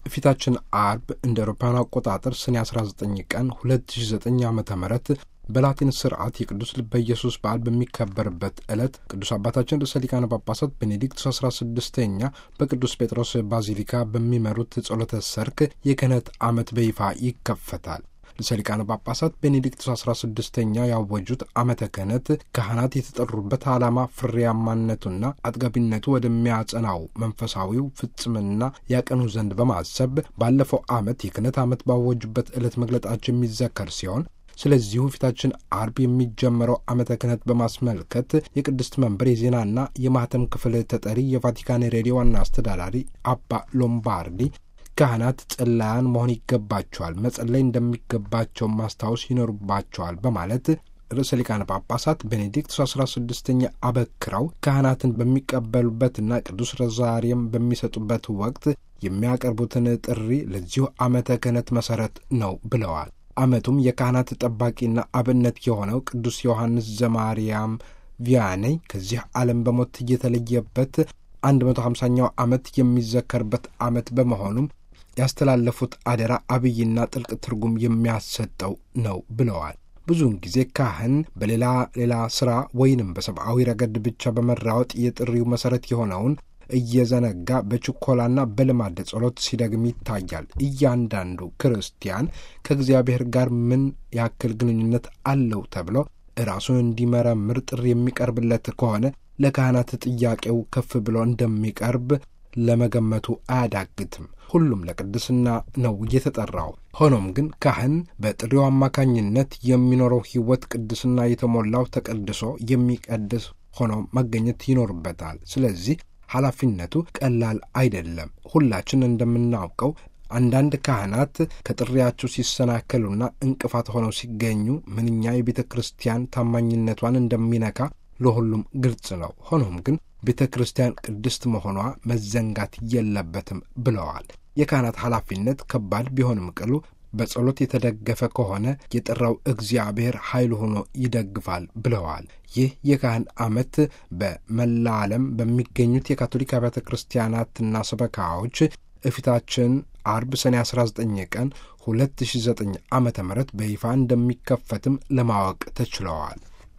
ፊታችን አርብ እንደ አውሮፓውያን አቆጣጠር ሰኔ 19 ቀን 2009 ዓ ም በላቲን ስርዓት የቅዱስ ልበ ኢየሱስ በዓል በሚከበርበት ዕለት ቅዱስ አባታችን ርዕሰ ሊቃነ ጳጳሳት ቤኔዲክቱስ 16ኛ በቅዱስ ጴጥሮስ ባዚሊካ በሚመሩት ጸሎተ ሰርክ የክህነት ዓመት በይፋ ይከፈታል። ርዕሰ ሊቃነ ጳጳሳት ቤኔዲክቱስ 16ኛ ያወጁት ዓመተ ክህነት ካህናት የተጠሩበት ዓላማ ፍሬያማነቱና አጥጋቢነቱ ወደሚያጸናው መንፈሳዊው ፍጽምና ያቀኑ ዘንድ በማሰብ ባለፈው ዓመት የክህነት ዓመት ባወጁበት ዕለት መግለጣቸው የሚዘከር ሲሆን ስለዚሁ ፊታችን አርብ የሚጀመረው ዓመተ ክህነት በማስመልከት የቅድስት መንበር የዜናና የማህተም ክፍል ተጠሪ የቫቲካን ሬዲዮ ዋና አስተዳዳሪ አባ ሎምባርዲ ካህናት ጸላያን መሆን ይገባቸዋል፣ መጸለይ እንደሚገባቸው ማስታወስ ይኖርባቸዋል በማለት ርዕሰ ሊቃነ ጳጳሳት ቤኔዲክቱስ አስራ ስድስተኛ አበክረው ካህናትን በሚቀበሉበትና ቅዱስ ሮዛሪየም በሚሰጡበት ወቅት የሚያቀርቡትን ጥሪ ለዚሁ ዓመተ ክህነት መሠረት ነው ብለዋል። ዓመቱም የካህናት ጠባቂና አብነት የሆነው ቅዱስ ዮሐንስ ዘማርያም ቪያኔይ ከዚህ ዓለም በሞት እየተለየበት አንድ መቶ ሃምሳኛው ዓመት የሚዘከርበት ዓመት በመሆኑም ያስተላለፉት አደራ አብይና ጥልቅ ትርጉም የሚያሰጠው ነው ብለዋል። ብዙውን ጊዜ ካህን በሌላ ሌላ ሥራ ወይንም በሰብአዊ ረገድ ብቻ በመራወጥ የጥሪው መሠረት የሆነውን እየዘነጋ በችኮላና በልማድ ጸሎት ሲደግም ይታያል። እያንዳንዱ ክርስቲያን ከእግዚአብሔር ጋር ምን ያክል ግንኙነት አለው ተብሎ ራሱን እንዲመረምር ጥሪ የሚቀርብለት ከሆነ ለካህናት ጥያቄው ከፍ ብሎ እንደሚቀርብ ለመገመቱ አያዳግትም። ሁሉም ለቅድስና ነው የተጠራው። ሆኖም ግን ካህን በጥሪው አማካኝነት የሚኖረው ሕይወት ቅድስና የተሞላው ተቀድሶ የሚቀድስ ሆኖ መገኘት ይኖርበታል። ስለዚህ ኃላፊነቱ ቀላል አይደለም። ሁላችን እንደምናውቀው አንዳንድ ካህናት ከጥሪያቸው ሲሰናከሉና እንቅፋት ሆነው ሲገኙ ምንኛ የቤተ ክርስቲያን ታማኝነቷን እንደሚነካ ለሁሉም ግልጽ ነው። ሆኖም ግን ቤተ ክርስቲያን ቅድስት መሆኗ መዘንጋት የለበትም ብለዋል። የካህናት ኃላፊነት ከባድ ቢሆንም ቅሉ በጸሎት የተደገፈ ከሆነ የጠራው እግዚአብሔር ኃይል ሆኖ ይደግፋል ብለዋል። ይህ የካህን ዓመት በመላ ዓለም በሚገኙት የካቶሊክ አብያተ ክርስቲያናትና ሰበካዎች እፊታችን አርብ ሰኔ 19 ቀን 2009 ዓ ም በይፋ እንደሚከፈትም ለማወቅ ተችለዋል።